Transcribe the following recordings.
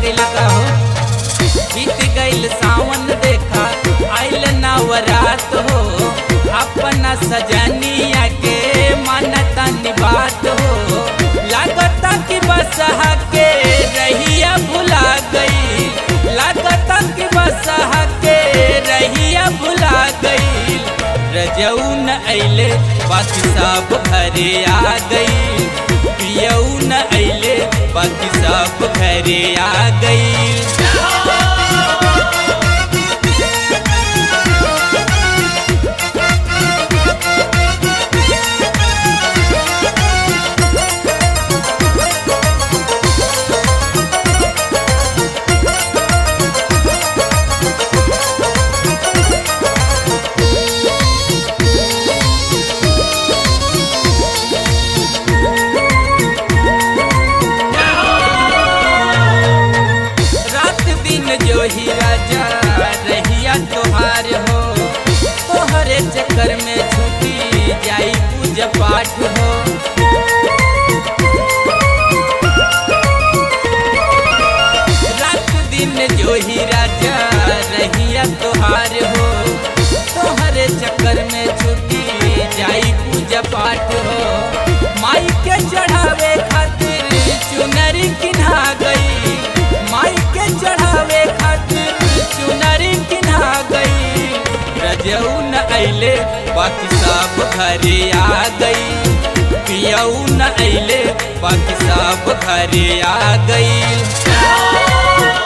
गइल का हो बीत गइल सावन देखा आइल नवरात हो अपना सजनिया के मानता निबात हो लागता कि बसहा के रहिया भुला गई लागता कि बसहा के रहिया भुला गई रजऊ न अइले बाकी सब घरे आ गई पियऊ न अइले बाकी सब घरे आ गई रात दिन जो ही राजा रहिया तोहार हो तोहरे चक्कर में छुटी जाई पूजा पाठ हो रात दिन जो ही राजा रहिया तोहार हो तोहरे चक्कर में छुटी जाई पूजा पाठ हो माई के चढ़ावे खातिर चुनरी किन्हा गई माई के चढ़ावे खातिर चुनरी किन्हा गई रजऊ न अइले बाकी सब घरे आ गई पियऊ न अइले बाकी सब घरे आ गई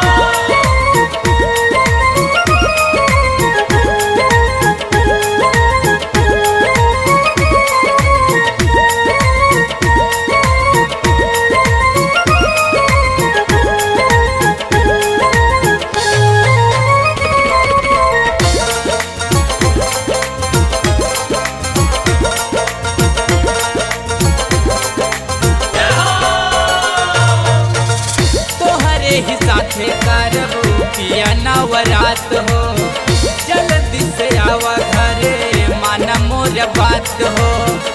तोहरे ही साथे करब पिया नवरात हो जल्दी से आवा घरे माना मोर बात हो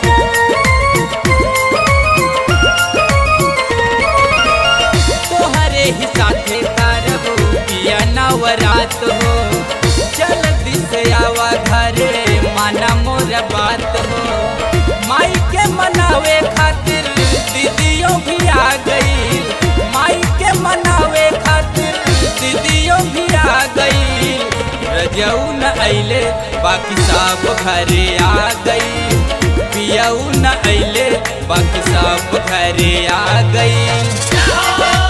तोहरे ही साथे करब पिया नवरात हो जल्दी से आवा घरे माना मोर बात हो माई के मनावे खातिर दीदियों भी आ गई माई के मनावे खातिर दीदियों भी आ गई रजऊ न अइले बाकी सब घरे आ गई पियऊ न अइले बाकी सब घरे आ गई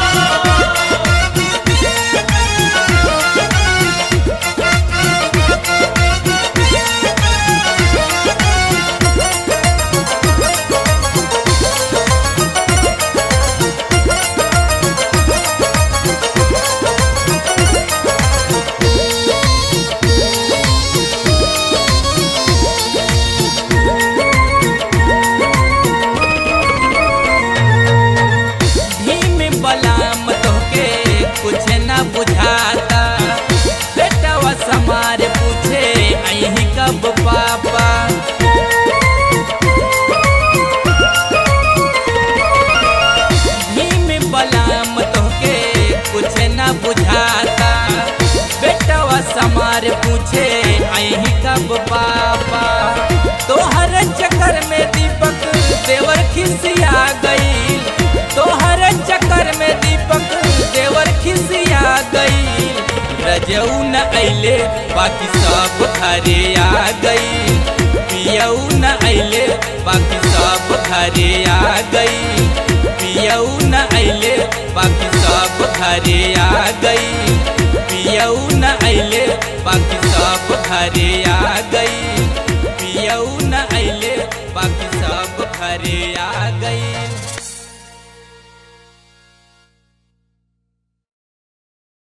भीम बलाम तोहके कुछ न बुझाता बेटवा समार पूछे अही कब पापा भीम बलाम तोहके कुछ न बुझाता बेटवा समार पूछे अही कब पापा तोहर चक्कर में दीपक देवर खिसिया गई तोहर चक्कर में दीपक देवर खिसिया गई रजऊ न अइले बाकी सब घरे आ गई पियऊ न अइले बाकी सब घरे आ गई पियऊ न अइले बाकी सब घरे आ गई पियऊ न अइले बाकी सब घरे आ गई पियऊ न अइले बाकी सब घरे आ गई